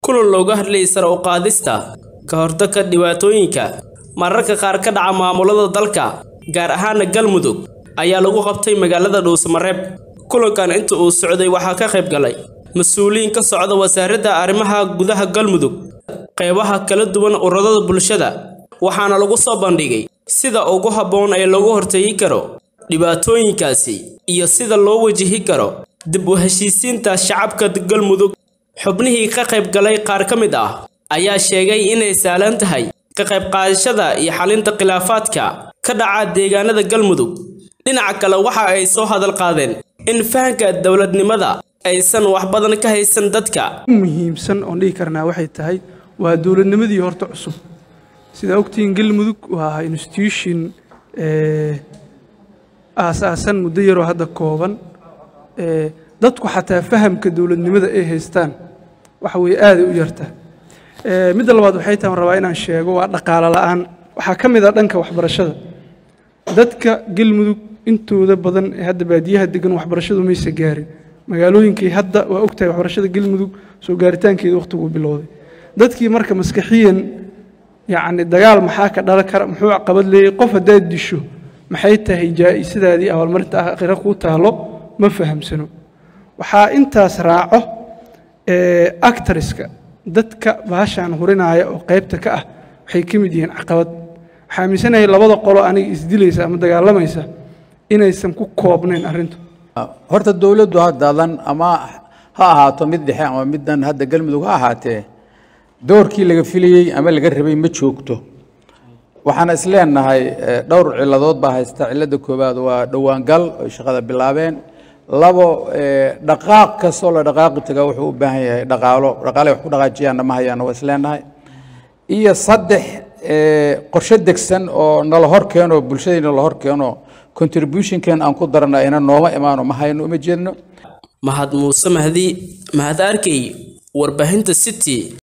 kulan looga hadlayay sare u qaadista ka hortagga dhibaatooyinka mararka qaar ka dhaca maamulada dalka gaar ahaana galmudug ayaa lagu qabtay magaalada dhuusamareeb kulankan inta uu socday waxaa ka qayb galay mas-uuliyiin ka socda wasaaradda arrimaha gudaha galmudug qeybaha kala duwan ururada bulshada waxaana lagu soo bandhigay sida ugu habboon ee loogu hortegi karo dhibaatooyinkaasi iyo sida loo wajihi karo dib u heshiisiinta shacabka galmudug xubnihii ka qayb galay qaar ka mid ah ayaa sheegay inay sahlan tahay ka qayb qaadashada iyo xalinta khilaafaadka ka dhaca deegaanada galmudug dhinaca kale waxa ay soo hadal qaadeen in fahanka dowladnimada aysan wax badan ka haysan dadka muhiimsan oon dhihi karnaa waxay tahay waa dowladnimadii horta cusub sidaa ogtihiin galmudug waa institution aasaasan muddo yaroo hadda kooban dadku xataa fahamka dowladnimada ay haystaan waxa weeye aaday u yarta midda labaad waxay tahay rabaa inaan sheego waa dhaqaalo la'aan waxaa ka mid ah dhanka waxbarashada dadka galmudug intooda badan ee hadda baadiyaha degan waxbarashadu maysa gaarin magaalooyinkii hadda waa ogtahay waxbarashada galmudug soo gaaritaankeeda wakhtiguu bilowday dadkii marka maskaxiyan yacni dagaal maxaa ka dhalan kara muxuu caqabad leeyahy qof haddaad disho maxay tahay jaa'isadaadii abaalmarinta aakhira kuu taalo ma fahamsano waxaa intaas raaco actariska dadka baashaan hurinaya oo qaybta ka ah waxay ka mid yihiin caqabad waxaa aaminsanahay labada qolo aniga isdilaysa ama dagaalamaysa inaysan ku koobnayn arrintu horta dowladdu haddaadan ama ha ahaato mid dhexe ama middan hadda galmudug ha ahaatee doorkii laga filayey ama laga rabay ma joogto waxaana isleenahay dhowr ciladood baa haysta cilada koowaad waa dhowaangal oy shaqada bilaabeen labo dhaqaaq kastoo la dhaqaaqi tagaa wuxuu u baahan yahay dhaqaalo dhaqaale wax ku dhaqaajiyaanna ma hayaana waa isleenahay iyo saddex qorshe degsan oo nala hor keeno bulshadayna la hor keeno contributionkeen aan ku darana ina nooma imaano ma hayno uma jeedno mahad muuse mahdi mahad arkey warbaahinta city